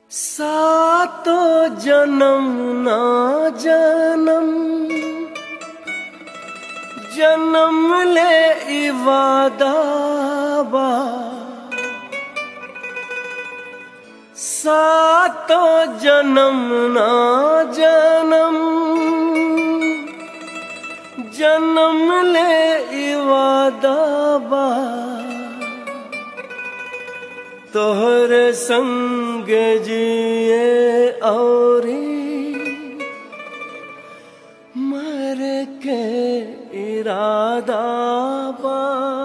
सातो जन्म ना जन्म जन्म ले इवादा बा सातो जन्म ना जन्म जन्म ले इवादा बा तोहर संग जिए औरी मर के इरादा बा